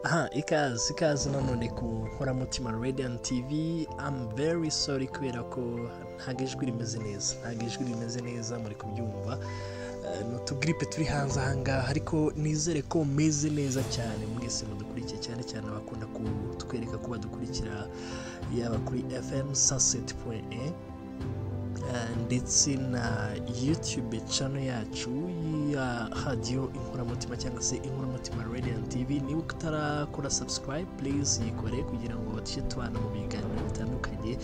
aha ikaze ikaze nanone ku nkoramutima radiant tv amu very sorry kubera ko ntabwo ijwi rimeze neza ntabwo ijwi rimeze neza muri kubyumva Eh, ni utugiripe turi hanze ahangaha ariko nizere ko meze neza cyane mwese mudukurikiye cyane cyane abakunda kutwereka ko badukurikira yaba kuri fm saseti puwenti ndetse na yutube cano yacu ya radiyo inkoramutima cyangwa se inkoramutima radiant tv niba utarakora subscribe please yikore kugira ngo tujye tubana mu biganiro bitandukanye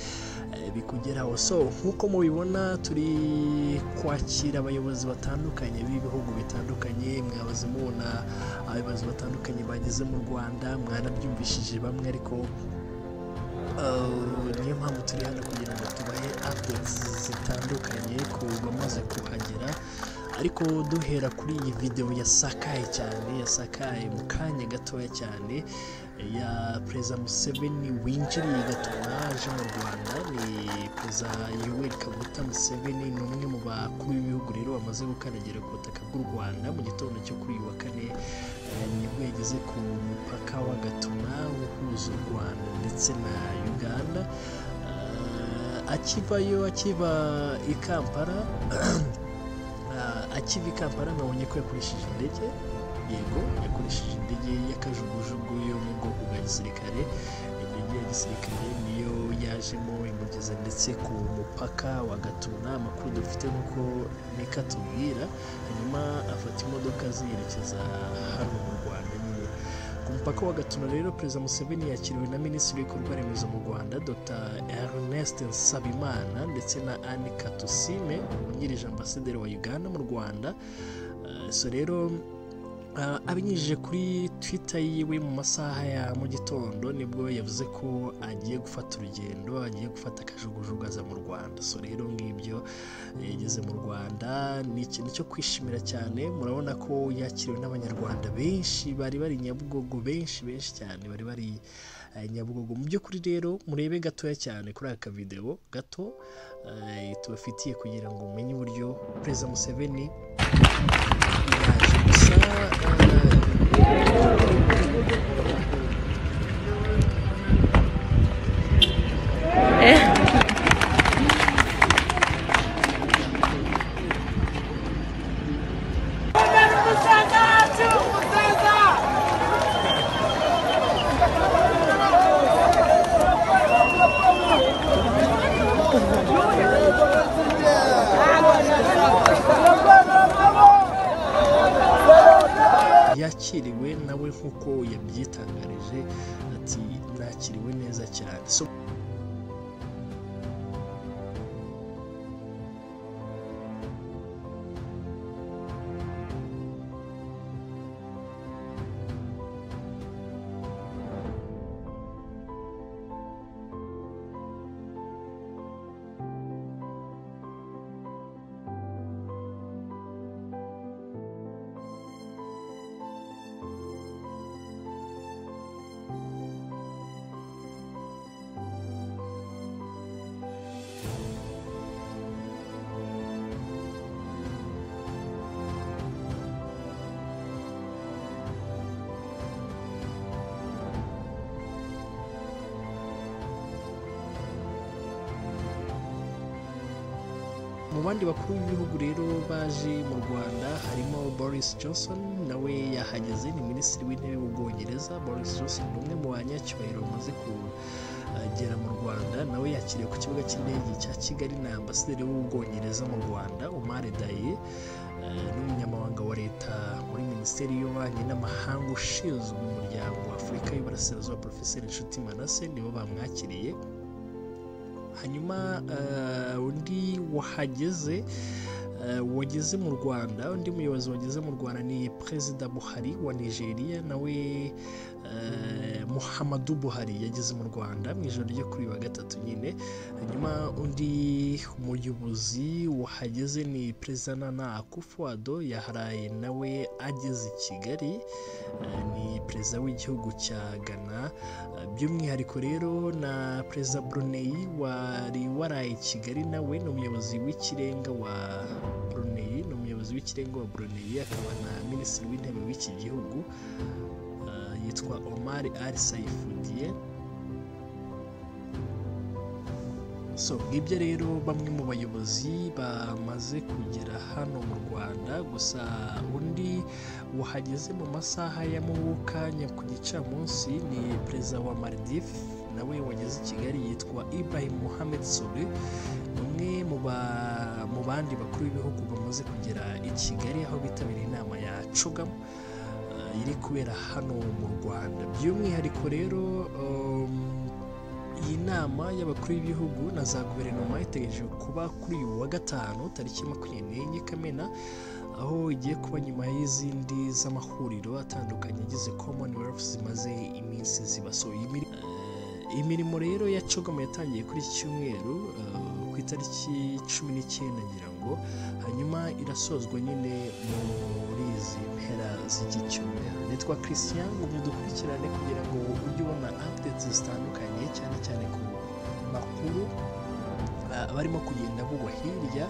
eh, bikugeraho so nk'uko mubibona turi kwakira abayobozi batandukanye b'ibihugu bitandukanye mwabaze mubona abayobozi batandukanye bageze mu rwanda mwanabyumvishije bamwe ariko Uh, niyo mpamvu turi hano kugira ngo tubahe updates zitandukanye ku bamaze kuhagera ariko duhera kuri iyi videwo yasakaye cyane yasakaye mu kanya gatoya cyane ya perezida museveni winjiriye gatuma aje mu rwanda ni perezida yoweri kaguta museveni ni umwe mu bakuru b'ibihugu rero bamaze gukandagira ku butaka bw'u rwanda mu gitondo cyo kuri uyu wa kane eh, nibwo yageze ku mupaka wa gatuna uhuza u rwanda ndetse na uganda Eh, akivayo akiva i kampala Ah, akiva i kampala nabonye ko yakoresheje indege yego yakoresheje indege y'akajugujugu yo mu bwoko bwa gisirikare indege ya gisirikare niyo yajemo imugeza ndetse ku mupaka wa gatuna amakuru dufite nk'uko neka tubwira hanyuma afata imodoka ziyerekeza hano mu rwanda nyine ku mupaka wa gatuna rero perezida museveni yakiriwe na minisitiri w'ibikorwa remezo mu rwanda dr ernest nsabimana ndetse na anne katusime wungirije ambasaderi wa uganda mu rwanda Eh, so rero Ah, abinyujije kuri twitter yiwe mu masaha ya mu gitondo nibwo yavuze ko agiye gufata urugendo agiye gufata akajugujugu aza mu rwanda so rero ngibyo eh, yageze mu rwanda ni ikintu cyo kwishimira cyane murabona ko yakiriwe n'abanyarwanda benshi bari bari nyabugogo benshi benshi cyane bari bari eh, nyabugogo mu by'ukuri rero murebe gatoya cyane kuri aka videwo gato eh, tubafitiye kugira ngo umenye uburyo perezida museveni yaje gusa eh, yakiriwe nawe nk'uko yabyitangarije ati nakiriwe neza cyane so mu bandi bakuru b'ibihugu rero baje mu rwanda harimo boris johnson nawe yahageze ni minisitiri w'intebe w'ubwongereza boris johnson ni umwe mu banyacyubahiro bamaze kugera mu rwanda nawe yakiriwe ku kibuga cy'indege cya kigali na ambasaderi w'ubwongereza mu rwanda omar daye eh, n'umunyamabanga wa leta muri minisiteri y'ububanyi n'amahanga ushinzwe umuryango wa afurika y'uburasirazuba porofeseri nshuti manase nibo bamwakiriye hanyuma eh, undi wahageze eh, wageze mu rwanda undi muyobozi wageze mu rwanda ni perezida buhari wa nigeria nawe eh, muhammadu buhari yageze mu rwanda mu ijoro ryo kuri uyu wa gatatu nyine hanyuma undi muyobozi wahageze ni perezida nana akufo ado yaharaye nawe ageze i kigali eh, ni perezida w'igihugu cya ghana Eh, by'umwihariko rero na perezida brunei wari waraye i kigali nawe ni umuyobozi w'ikirenga wa brunei ni umuyobozi w'ikirenga wa brunei akaba na minisitiri w'intebe w'iki gihugu Eh, yitwa omar al saifudiye so ngibyo rero bamwe mu bayobozi bamaze kugera hano mu rwanda gusa undi wahageze mu masaha ya mukanya ku gicamunsi ni perezida wa maldives nawe wageze i kigali yitwa ibrahim mohamed soli umwe mu ba- mu bandi bakuru b'ibihugu bamaze kugera i kigali aho bitabiriye inama ya cugam eh, iri kubera hano mu rwanda by'umwihariko rero um, iyi nama y'abakuru b'ibihugu na za guverinoma itegereje kuba kuri uyu wa gatanu tariki makumyabiri n'enye kamena aho igiye kuba nyuma y'izindi z'amahuriro atandukanye agize commonwealth zimaze iminsi ziba so iyi miri- eh, imirimo rero ya cogomo yatangiye kuri iki cyumweru eh, ku itariki cumi n'icyenda ngira ngo hanyuma irasozwa nyine muri izi mpera z'iki cyumweru nitwa christian ngumye dukurikirane kugira ngo ujye ubona updates zitandukanye cyane cyane ku makuru ah, barimo kugenda bugwa hirya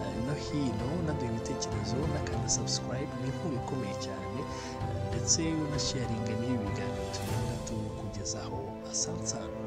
ah, no hino naduha ibitekerezo n'akanda subscribe ni inkuru ikomeye cyane ah, ndetse unasharinga n'ibi biganiro tugenda tukugezaho asansamu